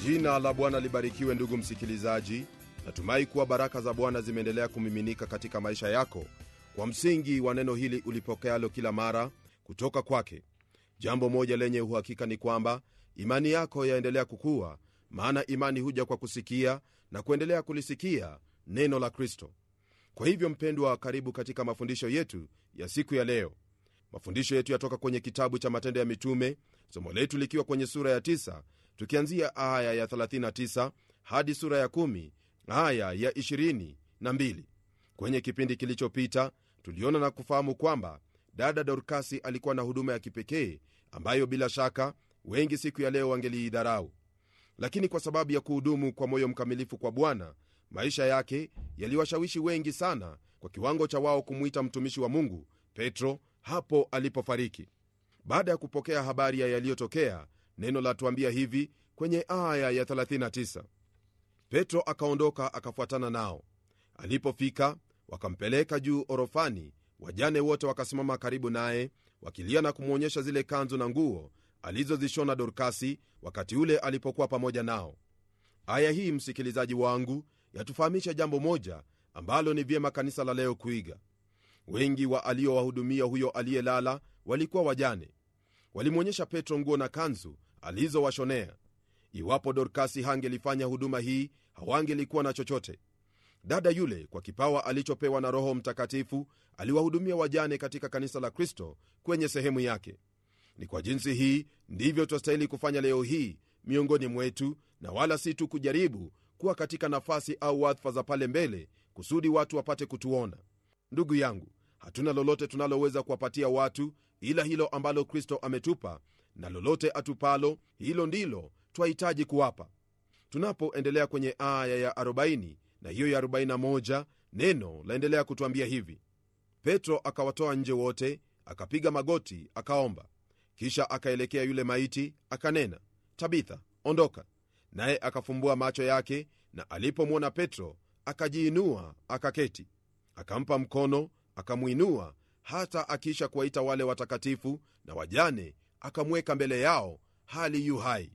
jina la bwana libarikiwe ndugu msikilizaji natumai kuwa baraka za bwana zimeendelea kumiminika katika maisha yako kwa msingi wa neno hili ulipokealo kila mara kutoka kwake jambo moja lenye uhakika ni kwamba imani yako yaendelea kukua maana imani huja kwa kusikia na kuendelea kulisikia neno la kristo kwa hivyo mpendwa karibu katika mafundisho yetu ya siku ya leo mafundisho yetu yatoka kwenye kitabu cha matendo ya mitume somo letu likiwa kwenye sura ya 9 tukianzia aya ya 39 hadi sura ya 1 aya ya 22 kwenye kipindi kilichopita tuliona na kufahamu kwamba dada dorkasi alikuwa na huduma ya kipekee ambayo bila shaka wengi siku ya leo wangeliidharau lakini kwa sababu ya kuhudumu kwa moyo mkamilifu kwa bwana maisha yake yaliwashawishi wengi sana kwa kiwango cha wao kumwita mtumishi wa mungu petro hapo alipofariki baada ya kupokea habari ya yaliyotokea neno latuambia hivi kwenye aya ya 39 petro akaondoka akafuatana nao alipofika wakampeleka juu orofani wajane wote wakasimama karibu naye wakilia na kumwonyesha zile kanzu na nguo alizozishona dorkasi wakati ule alipokuwa pamoja nao aya hii msikilizaji wangu yatufahamisha jambo moja ambalo ni vyema kanisa la leo kuiga wengi wa aliowahudumia huyo aliyelala walikuwa wajane walimwonyesha petro nguo na kanzu alizowashonea iwapo dorkasi hangelifanya huduma hii hawangelikuwa na chochote dada yule kwa kipawa alichopewa na roho mtakatifu aliwahudumia wajane katika kanisa la kristo kwenye sehemu yake ni kwa jinsi hii ndivyo twastahili kufanya leo hii miongoni mwetu na wala si tu kujaribu kuwa katika nafasi au wadhifa za pale mbele kusudi watu wapate kutuona ndugu yangu hatuna lolote tunaloweza kuwapatia watu ila hilo ambalo kristo ametupa na lolote atupalo hilo ndilo twahitaji kuwapa tunapoendelea kwenye aya ya 40 na hiyo ya 41 neno laendelea kutwambia hivi petro akawatoa nje wote akapiga magoti akaomba kisha akaelekea yule maiti akanena tabitha ondoka naye akafumbua macho yake na alipomwona petro akajiinua akaketi akampa mkono akamwinua hata akiisha kuwaita wale watakatifu na wajane akamweka mbele yao hali yu hai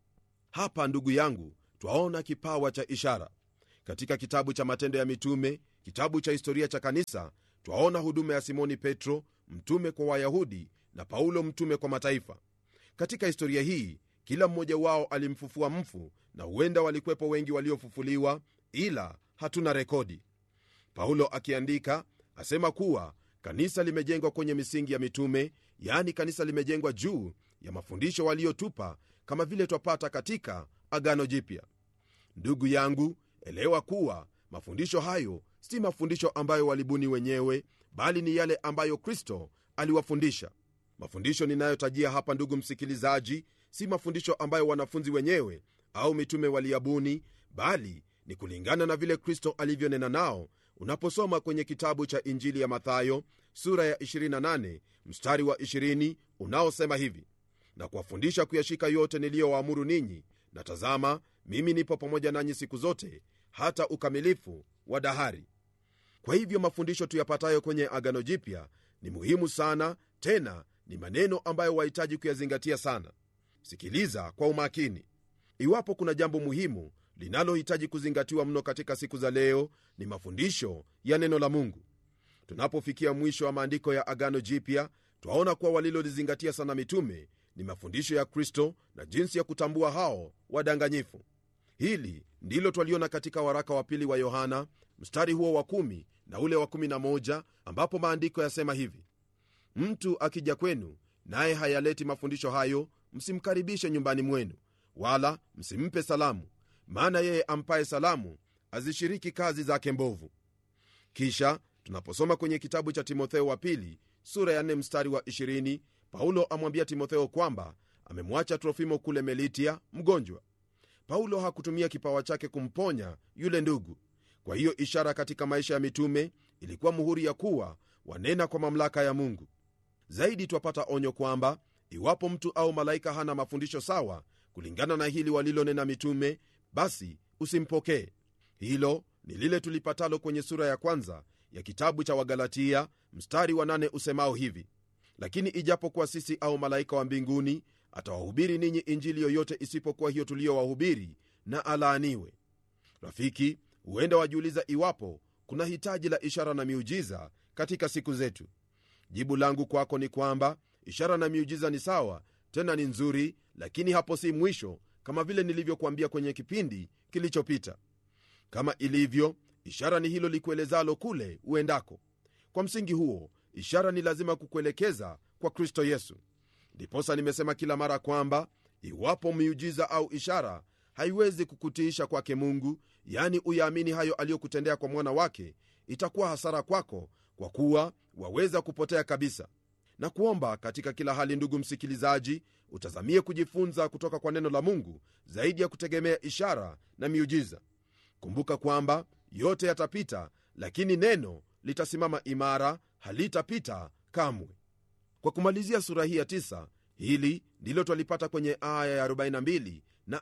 hapa ndugu yangu twaona kipawa cha ishara katika kitabu cha matendo ya mitume kitabu cha historia cha kanisa twaona huduma ya simoni petro mtume kwa wayahudi na paulo mtume kwa mataifa katika historia hii kila mmoja wao alimfufua mfu na huenda walikwepo wengi waliofufuliwa ila hatuna rekodi paulo akiandika asema kuwa kanisa limejengwa kwenye misingi ya mitume yaani kanisa limejengwa juu ya mafundisho waliotupa kama vile twapata katika agano jipya ndugu yangu elewa kuwa mafundisho hayo si mafundisho ambayo walibuni wenyewe bali ni yale ambayo kristo aliwafundisha mafundisho ninayotajia hapa ndugu msikilizaji si mafundisho ambayo wanafunzi wenyewe au mitume waliyabuni bali ni kulingana na vile kristo alivyonena nao unaposoma kwenye kitabu cha injili ya mathayo sura ya 28 mstari wa 20 unaosema hivi na kuwafundisha kuyashika yote niliyowaamuru ninyi na tazama mimi nipo pamoja nanyi siku zote hata ukamilifu wa dahari kwa hivyo mafundisho tuyapatayo kwenye agano jipya ni muhimu sana tena ni maneno ambayo wahitaji kuyazingatia sana sikiliza kwa umakini iwapo kuna jambo muhimu linalohitaji kuzingatiwa mno katika siku za leo ni mafundisho ya neno la mungu tunapofikia mwisho wa maandiko ya agano jipya twaona kuwa walilolizingatia sana mitume ni mafundisho ya kristo na jinsi ya kutambua hao wadanganyifu hili ndilo twaliona katika waraka wa pili wa yohana mstari huo wa 1 na ule wa 11 ambapo maandiko yasema hivi mtu akija kwenu naye hayaleti mafundisho hayo msimkaribishe nyumbani mwenu wala msimpe salamu maana yeye ampaye salamu azishiriki kazi zake mbovu kisha tunaposoma kwenye kitabu cha timotheo wa pili sura ya 4 mstari wa 20 paulo amwambia timotheo kwamba amemwacha trofimo kule melitia mgonjwa paulo hakutumia kipawa chake kumponya yule ndugu kwa hiyo ishara katika maisha ya mitume ilikuwa muhuri ya kuwa wanena kwa mamlaka ya mungu zaidi twapata onyo kwamba iwapo mtu au malaika hana mafundisho sawa kulingana na hili walilonena mitume basi usimpokee hilo ni lile tulipatalo kwenye sura ya kwanza ya kitabu cha wagalatia mstari wa nane usemao hivi lakini ijapokuwa sisi au malaika wa mbinguni atawahubiri ninyi injili yoyote isipokuwa hiyo tuliyowahubiri na alaaniwe rafiki huenda wajiuliza iwapo kuna hitaji la ishara na miujiza katika siku zetu jibu langu kwako ni kwamba ishara na miujiza ni sawa tena ni nzuri lakini hapo si mwisho kama vile nilivyokuambia kwenye kipindi kilichopita kama ilivyo ishara ni hilo likuelezalo kule uendako kwa msingi huo ishara ni lazima kukuelekeza kwa kristo yesu ndiposa nimesema kila mara kwamba iwapo miujiza au ishara haiwezi kukutiisha kwake mungu yani uyaamini hayo aliyokutendea kwa mwana wake itakuwa hasara kwako kwa kuwa waweza kupotea kabisa na kuomba katika kila hali ndugu msikilizaji utazamie kujifunza kutoka kwa neno la mungu zaidi ya kutegemea ishara na miujiza kumbuka kwamba yote yatapita lakini neno litasimama imara halitapita kamwe kwa kumalizia sura hii ya 9 hili ndilo twalipata kwenye aya ya 42 na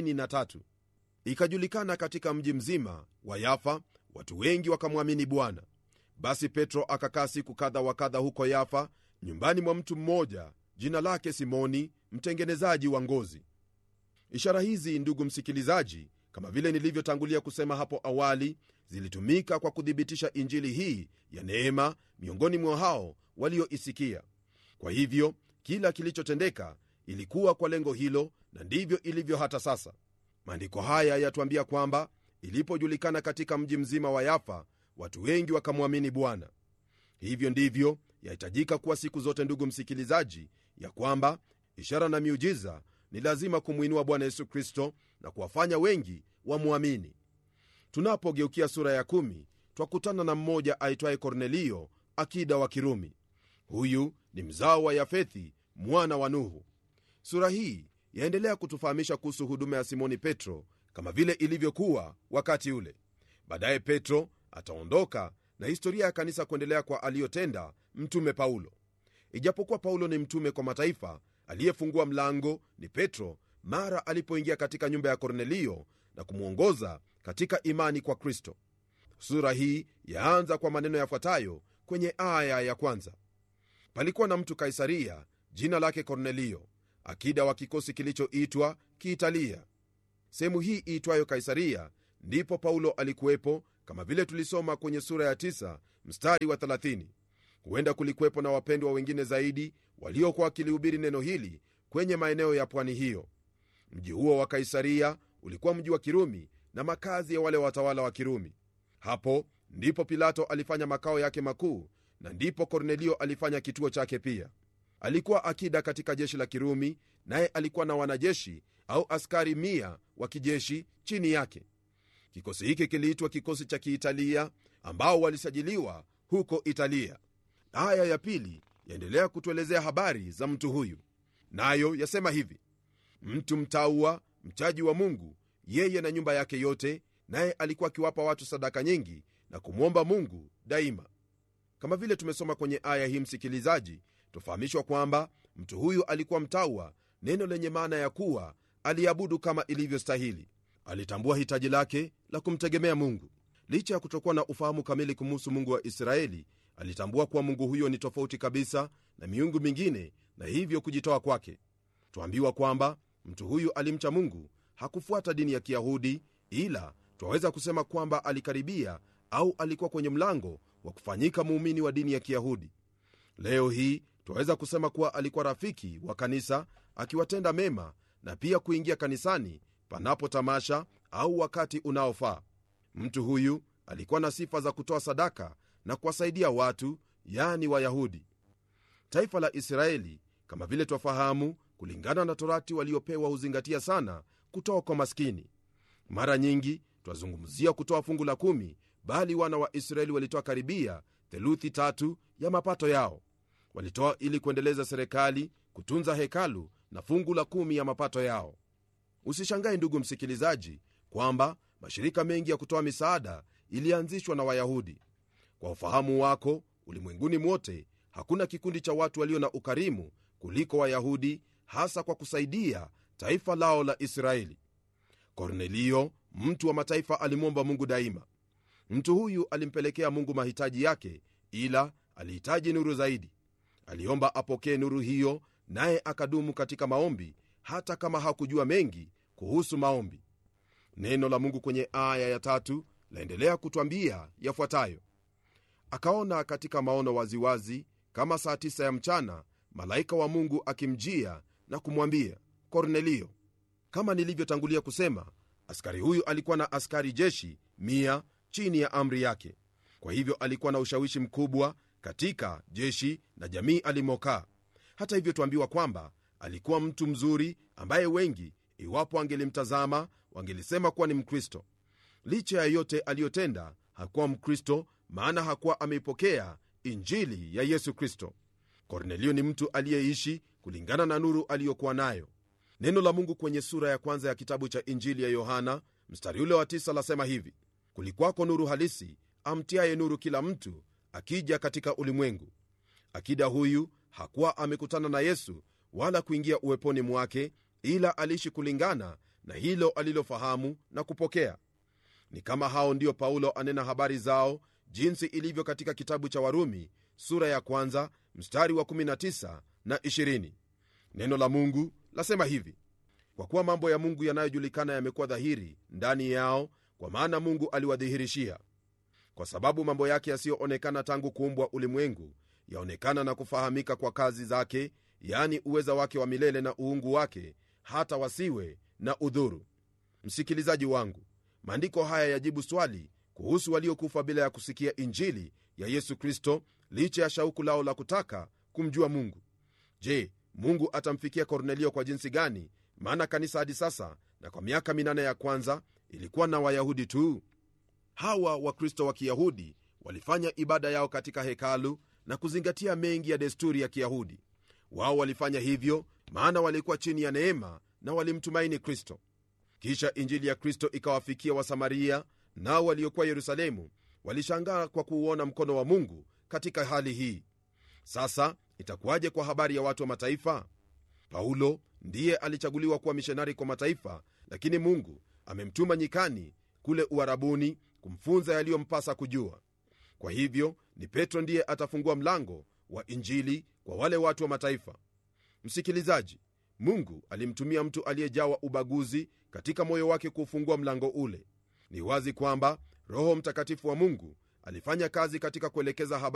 43 ikajulikana katika mji mzima wa yafa watu wengi wakamwamini bwana basi petro akakaa siku kadha wa kadha huko yafa nyumbani mwa mtu mmoja jina lake simoni mtengenezaji wa ngozi ishara hizi ndugu msikilizaji kama vile nilivyotangulia kusema hapo awali zilitumika kwa kuthibitisha injili hii ya neema miongoni mwa hao walioisikia kwa hivyo kila kilichotendeka ilikuwa kwa lengo hilo na ndivyo ilivyo hata sasa maandiko haya yatuambia kwamba ilipojulikana katika mji mzima wa yafa watu wengi wakamwamini bwana hivyo ndivyo yahitajika kuwa siku zote ndugu msikilizaji ya kwamba ishara na miujiza ni lazima kumwinua bwana yesu kristo na kuwafanya wengi wamwamini tunapogeukia sura ya kumi twakutana na mmoja aitwaye kornelio akida wa kirumi huyu ni mzao wa yafethi mwana wa nuhu sura hii yaendelea kutufahamisha kuhusu huduma ya simoni petro kama vile ilivyokuwa wakati ule baadaye petro ataondoka na historia ya kanisa kuendelea kwa aliyotenda mtume paulo ijapokuwa paulo ni mtume kwa mataifa aliyefungua mlango ni petro mara alipoingia katika nyumba ya kornelio na kumwongoza katika imani kwa kristo sura hii yaanza kwa maneno yafuatayo kwenye aya ya kwanza palikuwa na mtu kaisaria jina lake kornelio akida wa kikosi kilichoitwa kiitalia sehemu hii iitwayo kaisaria ndipo paulo alikuwepo kama vile tulisoma kwenye sura ya 9 mstari wa 30 huenda kulikuwepo na wapendwa wengine zaidi waliokuwa wakilihubiri neno hili kwenye maeneo ya pwani hiyo mji huo wa kaisaria ulikuwa mji wa kirumi na makazi ya wale watawala wa kirumi hapo ndipo pilato alifanya makao yake makuu na ndipo kornelio alifanya kituo chake pia alikuwa akida katika jeshi la kirumi naye alikuwa na wanajeshi au askari mia wa kijeshi chini yake kikosi hiki kiliitwa kikosi cha kiitalia ambao walisajiliwa huko italia aya ya pili yaendelea kutuelezea habari za mtu huyu nayo yasema hivi mtu mtaua mchaji wa mungu yeye na nyumba yake yote naye alikuwa akiwapa watu sadaka nyingi na kumwomba mungu daima kama vile tumesoma kwenye aya hii msikilizaji tufahamishwa kwamba mtu huyu alikuwa mtaua neno lenye maana ya kuwa aliabudu kama ilivyostahili alitambua hitaji lake la kumtegemea mungu licha ya kutokuwa na ufahamu kamili kumuhusu mungu wa israeli alitambua kuwa mungu huyo ni tofauti kabisa na miungu mingine na hivyo kujitoa kwake twambiwa kwamba mtu huyu alimcha mungu hakufuata dini ya kiyahudi ila twaweza kusema kwamba alikaribia au alikuwa kwenye mlango wa kufanyika muumini wa dini ya kiyahudi leo hii twaweza kusema kuwa alikuwa rafiki wa kanisa akiwatenda mema na pia kuingia kanisani panapo tamasha au wakati unaofaa mtu huyu alikuwa na sifa za kutoa sadaka na kuwasaidia watu yani wayahudi taifa la israeli kama vile twafahamu kulingana na torati waliopewa huzingatia sana kutoa kwa maskini mara nyingi twazungumzia kutoa fungu la kumi bali wana wa israeli walitoa karibia theluthi tatu ya mapato yao walitoa ili kuendeleza serikali kutunza hekalu na fungu la kumi ya mapato yao usishangae ndugu msikilizaji kwamba mashirika mengi ya kutoa misaada ilianzishwa na wayahudi kwa ufahamu wako ulimwenguni mwote hakuna kikundi cha watu walio na ukarimu kuliko wayahudi hasa kwa kusaidia taifa lao la israeli kornelio mtu wa mataifa alimwomba mungu daima mtu huyu alimpelekea mungu mahitaji yake ila alihitaji nuru zaidi aliomba apokee nuru hiyo naye akadumu katika maombi hata kama hakujua mengi kuhusu maombi neno la mungu kwenye aya ya tatu laendelea kutwambia yafuatayo akaona katika maono waziwazi kama saa tisa ya mchana malaika wa mungu akimjia na kumwambia kornelio kama nilivyotangulia kusema askari huyu alikuwa na askari jeshi mia chini ya amri yake kwa hivyo alikuwa na ushawishi mkubwa katika jeshi na jamii alimokaa hata hivyo tuambiwa kwamba alikuwa mtu mzuri ambaye wengi iwapo angelimtazama wangelisema kuwa ni mkristo licha ya yote aliyotenda hakuwa mkristo maana hakuwa ameipokea injili ya yesu kristo kornelio ni mtu aliyeishi kulingana na nuru aliyokuwa nayo neno la mungu kwenye sura ya kwanza ya kitabu cha injili ya yohana mstari ule wa tisa lasema hivi kulikwako nuru halisi amtiaye nuru kila mtu akija katika ulimwengu akida huyu hakuwa amekutana na yesu wala kuingia uweponi mwake ila aliishi kulingana na hilo alilofahamu na kupokea ni kama hao ndio paulo anena habari zao jinsi ilivyo katika kitabu cha warumi sura ya kwanza mstari wa 19 na 20 neno la mungu lasema hivi kwa kuwa mambo ya mungu yanayojulikana yamekuwa dhahiri ndani yao kwa maana mungu aliwadhihirishia kwa sababu mambo yake yasiyoonekana tangu kuumbwa ulimwengu yaonekana na kufahamika kwa kazi zake yani uweza wake wa milele na uungu wake hata wasiwe na udhuru msikilizaji wangu maandiko haya yajibu swali kuhusu waliokufa bila ya kusikia injili ya yesu kristo licha ya shauku lao la kutaka kumjua mungu je mungu atamfikia kornelio kwa jinsi gani maana kanisa hadi sasa na kwa miaka minane ya kwanza ilikuwa na wayahudi tu hawa wakristo wa kiyahudi walifanya ibada yao katika hekalu na kuzingatia mengi ya desturi ya kiyahudi wao walifanya hivyo maana walikuwa chini ya neema na walimtumaini kristo kisha injili ya kristo ikawafikia wasamaria nao waliokuwa yerusalemu walishangaa kwa kuuona mkono wa mungu katika hali hii sasa itakuwaje kwa habari ya watu wa mataifa paulo ndiye alichaguliwa kuwa mishonari kwa mataifa lakini mungu amemtuma nyikani kule uharabuni kumfunza yaliyompasa kujua kwa hivyo ni petro ndiye atafungua mlango wa injili kwa wale watu wa mataifa msikilizaji mungu alimtumia mtu aliyejawa ubaguzi katika moyo wake kuufungua mlango ule ni wazi kwamba roho mtakatifu wa mungu alifanya kazi katika kuelekeza habari